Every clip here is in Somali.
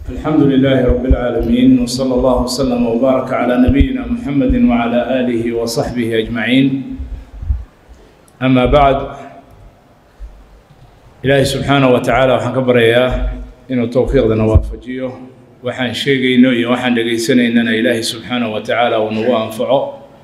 الحمد لله رب العالمين وصلى الله وسلم وبارك على نبينا محمد وعلى آله وصحبه أجمعين أما بعد إلهي سبحانه وتعالى waxaan ka baryayaa inuu towfiiqdana waafajiyo waxaan sheegayno iyo waxaan dhegaysanaynana ilaahay subxaanaه wa tacaala uu nagu anfaco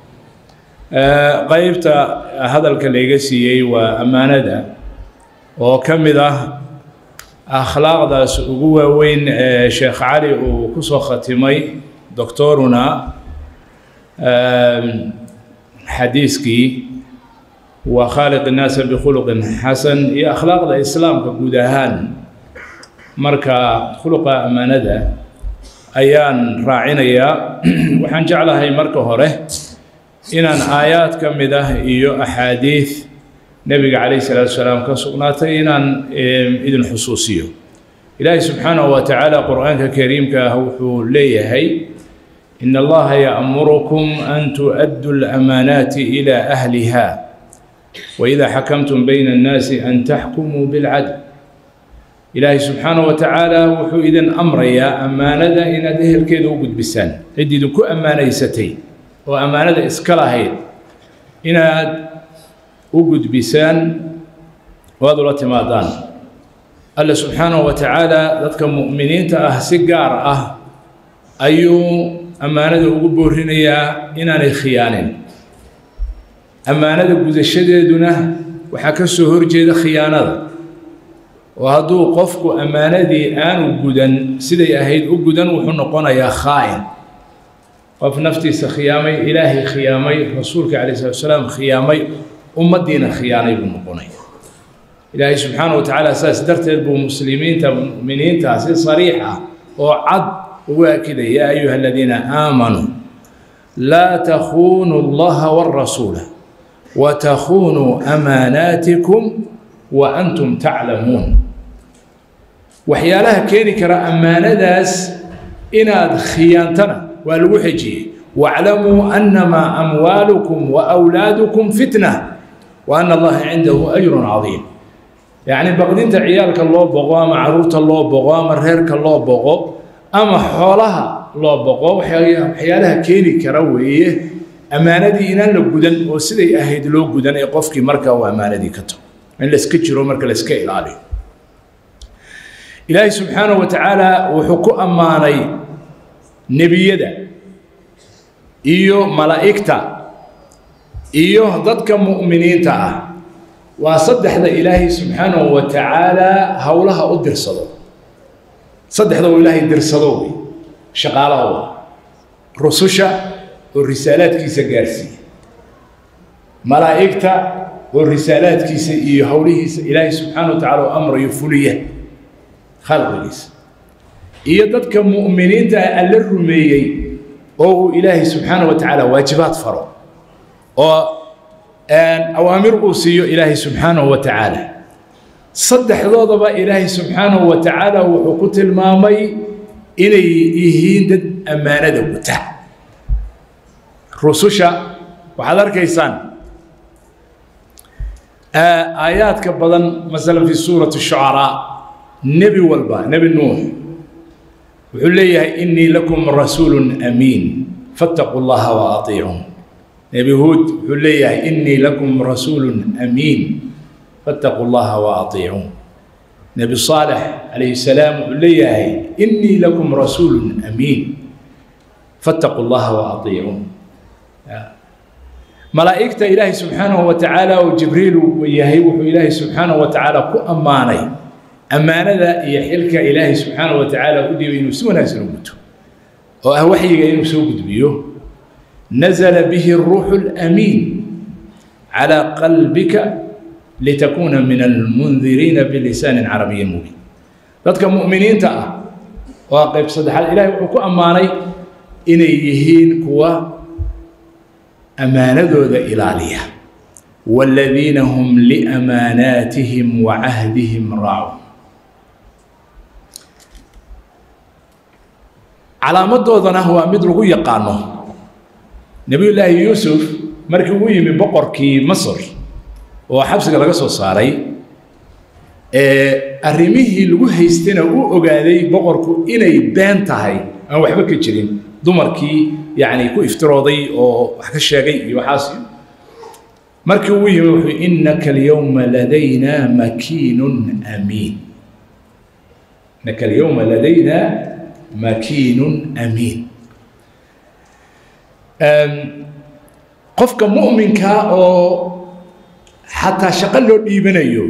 qeybta hadalka layga siiyey waa ammaanada oo ka mid ah akhlaaqdaas ugu waaweyn ee sheekh cali uu ku soo khatimay doctoruna xadiiskii waa khaaliq innaasa bikhuluqin xasan iyo akhlaaqda islaamka guud ahaan marka khuluqa ammaanada ayaan raacinayaa waxaan jeclahay marka hore inaan aayaad ka mid ah iyo axaadiid nebiga calayh salaatu salaam ka sugnaatay inaan idin xusuusiyo ilaahay subxaanahu wa tacaala qur-aanka kariimka ah wuxuu leeyahay in allaha ya'murukum an tu'addu lamaanaati ilaa ahliha waida xakamtum bayna annaasi an taxkumuu bilcadl ilaahay subxaanahu wa tacaala wuxuu idin amrayaa ammaanada inaad ehelkeeda u gudbisaan cid idinku ammaanaysatay oo ammaanada iska lahayd inaad u gudbisaan oo aad ula timaadaan alle subxaanahu wa tacaala dadka mu'miniinta ah si gaar ah ayuu ammaanada ugu boorinayaa inaanay khiyaanin ammaanada gudashadeeduna waxaa ka soo horjeeda khiyaanada oo hadduu qofku ammaanadii aanu gudan siday ahayd u gudan wuxuu noqonayaa khaa'in qof naftiisa khiyaamay ilaahay khiyaamay rasuulka calay salatu salaam khiyaamay ummaddiina khiyaanay buu noqonaya ilaahay subxaana wa tacaala saas darteed buu muslimiinta mu'miniinta si sariix ah oo cad ugu akidaya yaa ayuha aladiina aamanuu laa takhunuu allaha warasuula wa takhunuu amaanaatikum wa antum taclamuun waxyaalaha keeni kara ammaanadaas inaad khiyaantana waa lagu xejiyey waclamuu annamaa amwaalukum wa awlaadukum fitna wa ana allaha cindahu ajrun cadiim yacni baqdinta ciyaalka loo boqo ama caruurta loo boqo ama reerka loo boqo ama xoolaha loo boqo waxyaalaha keeni kara weeye ammaanadii inaan la gudan oo siday ahayd loo gudan ee qofkii markaa uu ammaanadii ka tago in layska jiro marka layska ilaaliyo ilaahay subxaanahu wa tacaala wuxuu ku ammaanay nebiyada iyo malaa'igta iyo dadka mu'miniinta ah waa saddexda ilaahay subxaanahu wa tacaala howlaha u dirsado saddexda uu ilaahay dirsado wey shaqaalahooda rususha oo risaalaadkiisa gaarsiiya malaa'igta oo risaalaadkiisa iyo howlihiisa ilaahay subxaana wa tacala u amrayo fuliya khalqigiisa iyo dadka mu'miniinta ah alla rumeeyey oo uu ilaahay subxaana wa tacaala waajibaad faro oo awaamir uu siiyo ilaahay subxaanahu wa tacaala saddexdoodaba ilaahay subxaanahu wa tacaala wuxuu ku tilmaamay inay yihiin dad ammaanada guta rususha waxaad arkaysaan aayaadka badan masalan fi suurati shucaraa nebi walba nebi nuux wuxuu leeyahay inii lakum rasuulu amiin fattaquu llaha wa atiicuun nebi huud wuxuu leeyahay inii lakum rasuulu amiin fattaquu llaha wa atiicuun nebi saalex calayhi salaam wuxuu leeyahay inii lakum rasuulu amiin fattaquu llaha wa atiicuun malaa'igta ilaahay subxaanahu wa tacaala oo jibriil uu yahay wuxuu ilaahay subxaanahu wa tacaala ku ammaanay ammaanada iyo xilka ilaahay subxaanahu wa tacaala u dhiibay inuu si wanaagsan u guto oo ah waxyiga inuu soo gudbiyo nazla bihi الruuxu اlamiin calى qalbika litakuuna min almundiriina bilisaani carabiyi mubiin dadka mu'miniinta ah waa qayb saddexaad ilahay wuxuu ku ammaanay inay yihiin kuwa ammaanadooda ilaaliya wاladiina hum liamaanaatihim wa cahdihim raacuun calaamadoodana waa mid lagu yaqaano nebiy llaahi yuusuf markii uu yimi boqorkii masr oo xabsiga laga soo saaray arrimihii lagu haystayna u ogaaday boqorku inay been tahay aan waxba ka jirin dumarkii yani ku iftirooday oo wax ka sheegay iyo waxaas markii uu yimi wuxuu innaka alyawma ladayna makiinun amiin innaka alyawma ladayna makiinun amiin qofka mu'minka oo xataa shaqo loo dhiibanayo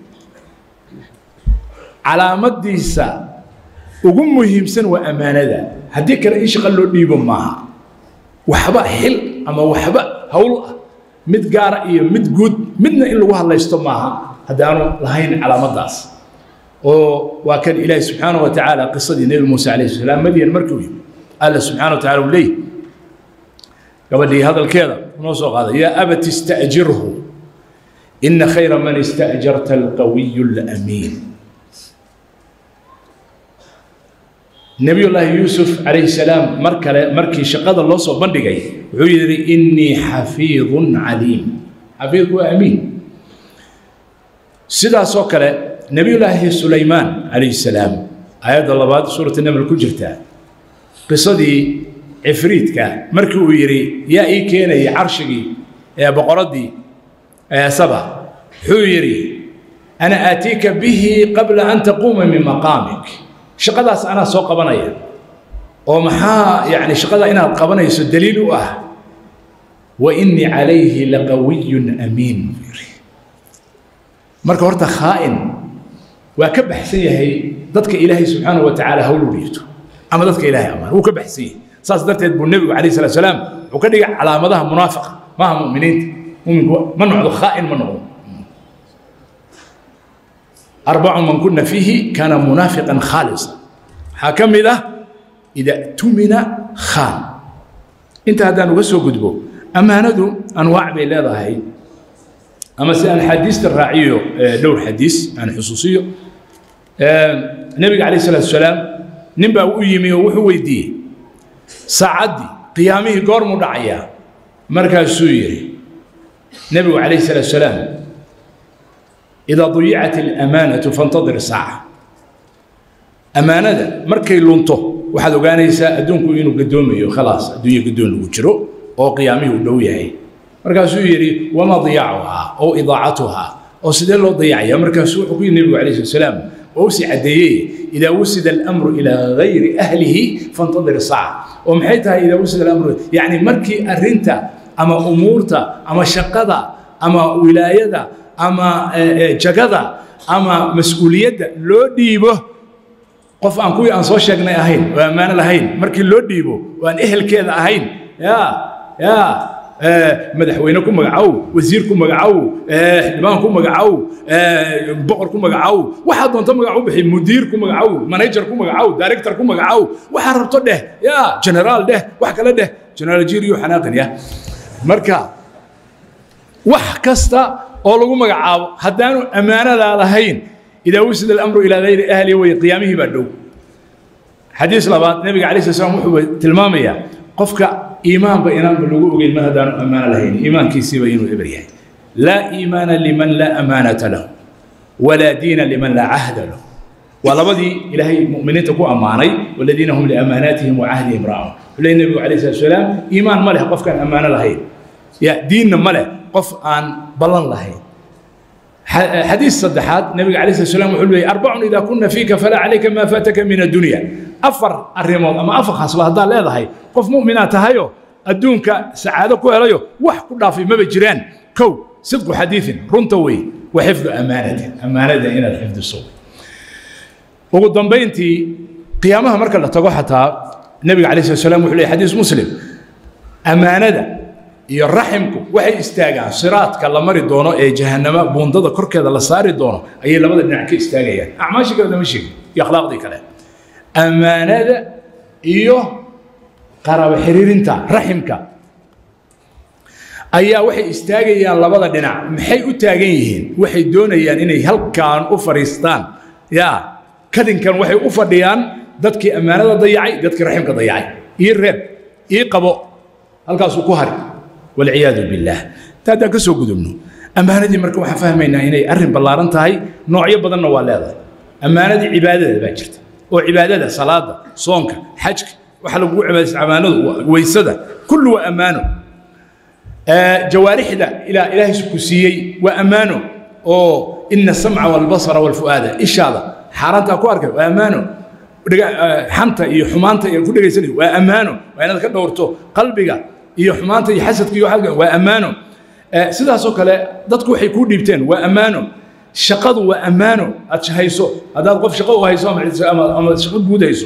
calaamadiisa ugu muhiimsan waa ammaanada haddii kale in shaqo loo dhiibo maaha waxba xil ama waxba howl ah mid gaara iyo mid guud midna in lagu hadlaysto maaha haddaanu lahayn calaamadaas oo waa kan ilaahi subxaanaه wa tacaala qisadii nebi muuse alayh salaam madyan markii u yimi alla subxana wa tacala uu leeyahy gabadhii hadalkeeda noo soo qaaday yaa abat ista'jirhu ina khayra man ista'jarta alqawiyu alamiin nebiyullaahi yuusuf calayhi salaam mar kale markii shaqada loo soo bandhigay wuxuu yidhi innii xafiidun caliim xafiidku waa amiin sidaasoo kale nebiyullaahi sulaymaan calayhi salaam aayadda labaad suurata naml ku jirtaa qisadii cifriidka markii uu yidhi yaa ii keenayay carshigii ee boqoraddii saba wuxuu yidhi ana aatiika bihi qabla an taquuma min maqaamik shaqadaas anaa soo qabanaya oo maxaa yani shaqada inaad qabanayso daliil u ah wa innii calayhi laqawiyun amiin buu yidhi marka horta khaa'in waa ka baxsan yahay dadka ilaahay subxaanahu wa tacaala hawl u dhiibto ama dadka ilahay amaan wuu ka baxsan yahay saas darteed buu nebigu calayh salatu salaam wuxuu ka dhigay calaamadaha munaafiqa maaha mu'miniinta muminku ma noqdo khaa'in ma noqdo arbacu man kuna fiihi kaana munaafiqan khaalisa waxaa ka mid ah ida tumina khaan inta haddaan uga soo gudbo ammaanadu anwaac bay leedahay ama si aan xadiista raaciyo dhowr xadiis aan xusuusiyo nebiga calayh salatu salaam nin baa u yimi oo wuxuu weydiiyey saacaddii qiyaamihii goormuu dhacayaa markaasuu yidhi nebigu calayh salatu salaam idaa dayicat alamaanatu fantadir saaca ammaanada markay lunto waxaad ogaanaysaa adduunku inuu gadoomayo khalaas adduunya gadoon lagu jiro oo qiyaamihii uu dhow yahay markaasuu yidhi wamaa diyaacuhaa oo idaacatuhaa oo sidee loo dayacaya markaasuu wuxuu ku yidhi nebigu calayh salatu salaam oo usii caddeeyey idaa wusida alamru ilaa gayri ahlihi fantadir saaca oo maxay tahay idaa wusida alamru yacni markii arrinta ama umuurta ama shaqada ama wilaayada ama jagada ama mas-uuliyadda loo dhiibo qof aan kuwii aan soo sheegnay ahayn oo ammaano lahayn markii loo dhiibo oo aan ehelkeeda ahayn ya ya madaxweyne ku magacow wasiir ku magacow xildhibaan ku magacow boqor ku magacow waxaa doonto magacu bixi mudiir ku magacow manager ku magacow director ku magacow waxaa rabto dheh ya generaal dheh wax kale dheh generaal jiriyo xanaaqin ya marka wax kasta oo lagu magacaabo haddaanu ammaanadaa lahayn idaa wusida alamru ilaa gayri ahli way qiyaamihii baa dhow xadiis labaad nebiga calay sala slam wuxuu tilmaamayaa qofka iimaanba inaanba lagu ogeyn mar haddaanu ammaano lahayn iimaankiisiiba inuu eber yahay laa iimaana liman laa amaanata lahu walaa diina liman laa cahda lahu waa labadii ilaahay mu'miniinta ku ammaanay waladiina hum liamaanaatihim wa cahdihim raacun wuxuu leeyay nebigu calayh salatu salaam iimaan ma leh qofkaan ammaano lahayn ya diinna ma leh qof aan ballan lahayn xadiis saddexaad nebiga calayh salatu salam wuxuu leeyay arbacun idaa kunna fiika falaa calayka maa faataka min addunya afar arrimood ama afar khaslo haddaad leedahay qof mu'minaa tahayo adduunka sacaado ku helayo wax ku dhaafay maba jiraan kow sidqu xadiiin runta wey wa xifdu amaanatin ammaanada inaad xifdiso ugu dambayntii qiyaamaha marka la tago xataa nebiga calayh salatu salam wuxuu leeyay xadiis muslim ammaanada iyo raximku waxay istaagaan siraadka la mari doono ee jahannama buundada korkeeda la saari doono ayay labada dhinac ka istaagayaan acmaashii kale lama sheegin iyo akhlaaqdii kale ammaanada iyo qarabo xiriirinta raximka ayaa waxay istaagayaan labada dhinac maxay u taagan yihiin waxay doonayaan inay halkan u fadhiistaan ya kadinkan waxay u fadhiyaan dadkii ammaanada dayacay dadkii raximka dayacay ii reeb ii qabo halkaasuu ku hari walciyaadu billaah ta haddaan ka soo gudubno ammaanadii marka waxaan fahmaynaa inay arrin ballaaran tahay noocyo badanna waa leedahay ammaanadii cibaadada baa jirta oo cibaadada salaada soonka xajka waxa lagugu cibaadaysta ammaanadu weysada kullu waa ammaano jawaarixda ilaa ilaahay ku siiyey waa ammaano oo ina asamca walbasara walfu'aada ishaada xaaraantaa ku arkay waa ammaano xanta iyo xumaanta iyo ku dhegaysanay waa ammaano waa inaad ka dhowrto qalbiga iyo xumaanta iyo xasadka iyo waxaa waa ammaano sidaasoo kale dadku waxay kuu dhiibteen waa ammaano shaqadu waa ammaano aad hayso haddaad qof shaqo u hayso ama shaqo guud hayso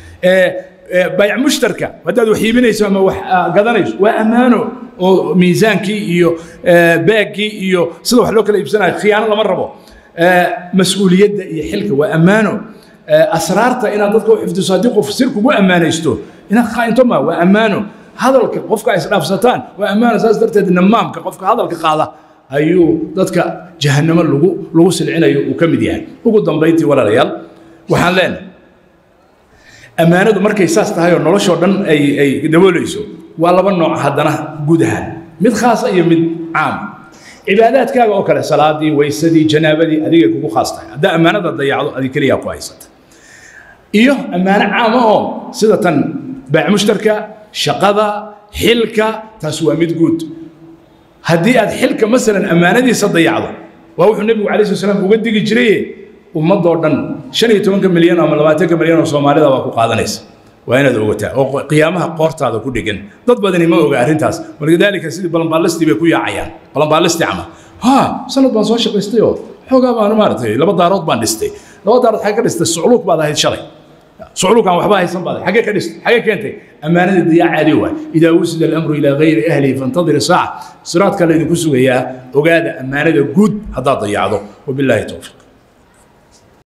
bayc mushtarka haddaad wax iibinayso ama wax gadanayso waa ammaano oo miisaankii iyo baaggii iyo sida wax loo kala iibsanayo khiyaano lama rabo mas-uuliyadda iyo xilka waa ammaano asraarta inaad dadka u xifdiso haddii qof sir kugu ammaanaysto inaad khaa'into ma waa ammaano hadalka qofka isdhaafsataan waa ammaano saas darteed namaamka qofka hadalka qaada ayuu dadka jahannamo lagu lagu silcinayo uu ka mid yahay ugu dambayntii walaalayaal waxaan leenahay ammaanadu markay saas tahay oo noloshoo dhan ay ay daboolayso waa laba nooc haddana guud ahaan mid khaasa iyo mid caam cibaadaadkaaga oo kale salaadii weysadii janaabadii adigay kugu khaas tahay haddaa ammaanada dayacdo adig keliyaa ku haysata iyo ammaano caama oo sida tan baac mushtarka shaqada xilka taas waa mid guud haddii aad xilka masalan ammaanadiisa dayacdo waa wuxuu nebigu calai slat slam uga digi jiraye ummadoo dhan shan iyo tobanka milyan ama labaatanka milyan oo soomaalida waa ku qaadanaysa waa inaad ogataa oo qiyaamaha qoortaada ku dhegan dad badani ma oga arrintaas walidaalika sidii balanbaallistii bay ku yaacayaan balanbaallistii cama ha sanad baan soo shaqaystay oo xoogaa baan maaragtay laba daarood baan dhistay laba daarood xagee ka dhistay sucluuq baad ahayd shalay sucluuqaan waxba haysan baad xagee ka dhistay xagee keentay ammaanadii diyaa caadi waay idaa wusida alamru ilaa gayri ahlihi fantadiri saaca siraadka laydinku sugayaa ogaada ammaanada guud haddaad dayacdo wabilaahi towfiiq